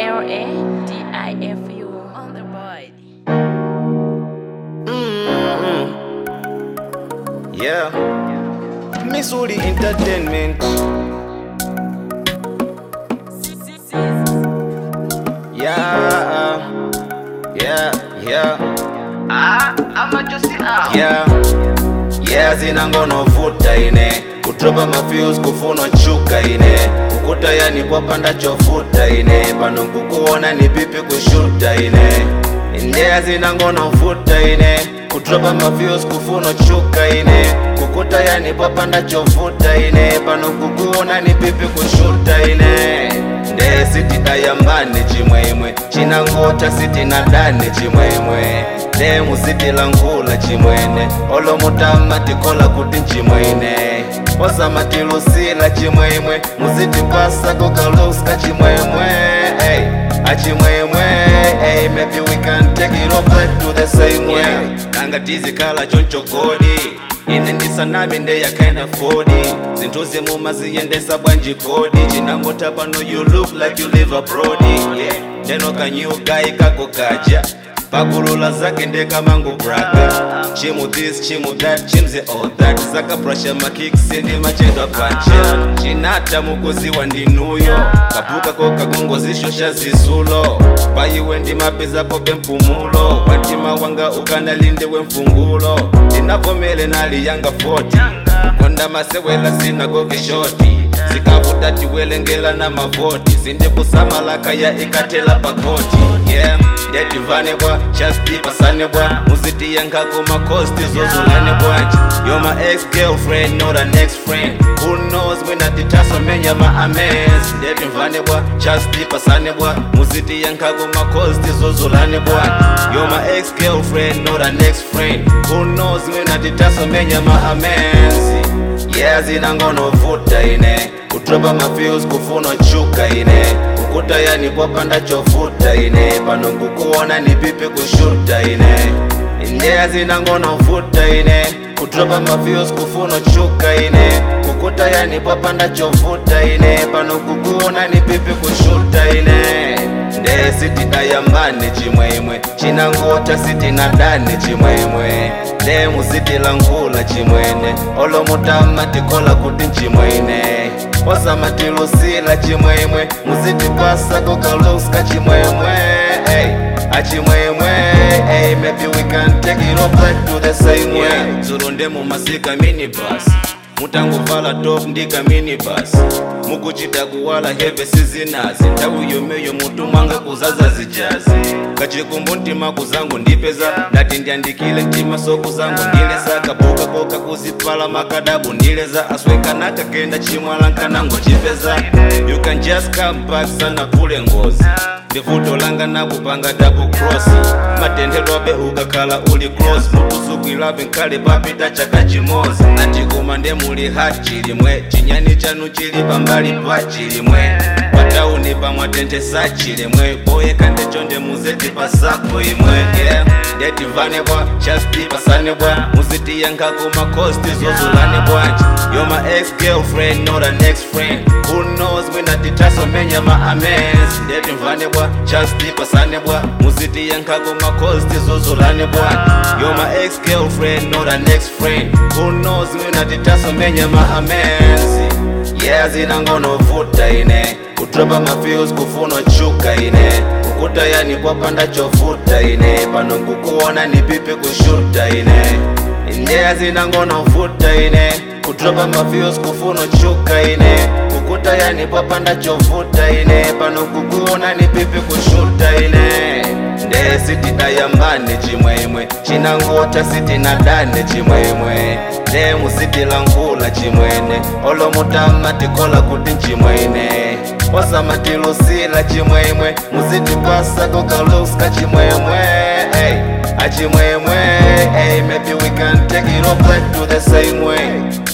L A D I F U on the board. Yeah. Missouri Entertainment. Yeah. Yeah. Yeah. Yeah. Yeah, zina ngono vuta ine kutropa mafyus kufunwa chuka ine kukuta yani kwapanda chofuta ine pano kukuona ni pipi kushuta ine ndea zina ngono vuta ine kutropa mafyus kufunwa chuka ine kukuta yani kwapanda chofuta ine pano kukuona ni pipi kushuta ine nde sitidayambane chimwemwe chinangota sitinadane chimwemwe nde musitilangula chimwene olomutama tikola kuti nchimwene osamatilusila chimwemwe musitipasa kokaluska chimwemwe hey, achimwemwe hey, maybe we can take it all back to the same way nanga tizikhala chonchogodi ine ndisanami ndeyakaina fodi zinthu zimuma ziyendesa bwanji kodi chinangota pano you look like you live abroad yeah. ndeno kanyugayi kakokaja pakulula zake ndekamangu braga chimu this chimu that chimze all that zakabrasha makiksi ndi machedwa pancha chinata mukuziwa ndinuyo kapuka kokakongozishosha zisulo paiwe ndi mapezapo bempumulo watima wanga ukanalinde wemfungulo ndinavomele nali yanga 40 konda masewela sinagoge shoti zikavuta tiwelengela na mavoti zindikusamalaka ya ikatela pakoti yeah ndetivane bwa chastipasane bwa muzitiyankako makosti zozulane bwanji yo my ex girlfriend not an ex friend who knows mwina titasomenya ma ames ndetivane bwa chastipasane bwa muzitiyankako makosti zozulane bwanji yo my ex girlfriend not an ex friend who knows mwina titasomenya ma ames yeah zinangono vuta ine kutropa mafyus kufunwa chuka ine kukuta yani kwapanda chofuta ine pano kukuona ni pipi kushuta ine ndea zinangono vuta ine kutropa mafyus kufunwa chuka ine kukuta yani kwapanda chofuta ine pano kukuona ni pipi kushuta ine nde sitidayambane chimwemwe chinangota sitinadane chimwemwe nde musitilangula chimwene olomutama tikola kuti nchimwene osamatilusila chimwemwe musitipasa kokaluska chimwemwe hey, achimwemwe hey, maybe we can take it all back to the same way zulu nde mumasika minibus mutangovala top ndika minibus mukuchita kuwala heve sizinazi ndau yomeyo mutu mwanga kuzaza zijazi kachikumbu ntima kuzangu ndipeza ndati ndiandikile ntima soku zangu ndileza kabuka koka kuzipala makadabu ndileza aswekanaka kenda chimwala nkanango chipeza you can just come back sana pule ngozi ndivuto langa nakupanga double cross matendedwabe ukakhala uli close mukusukwilabe nkhale papita chaka chimozi natikuma nde muli hat chilimwe chinyani chanu chili pambali pa chilimwe patauni pamwatentesa chilimwe boyeka ndechonde muzeti pasako imwe yeah. ndetivane bwa chastipasane bwa muzitiyankako makosti zozulane bwanji yo my ex girlfriend not an ex friend who knows mwina titasomenya ma ames ndetimvane bwa chastipasane bwa muzitiyankako makosti zozulane bwanji yo my ex girlfriend not an ex friend who knows mwina titasomenya ma ames yeah zinangono vuta ine kutropa mafyus kufunwa chuka ine kukuta yani kwapanda chofuta ine pano kukuona ni pipi kushuta ine ndea zinangono vuta ine kutropa mafyus kufunwa chuka ine kukuta yani kwapanda chofuta ine pano kukuona ni pipi kushuta ine nde sitidayambane chimwemwe chinangota sitinadane chimwemwe nde musitilangula chimwene olomutama tikola kuti nchimwene osamatilusila chimwemwe musitipasa kokaluska chimwemwe hey, achimwemwe hey, maybe we can take it all back to the same way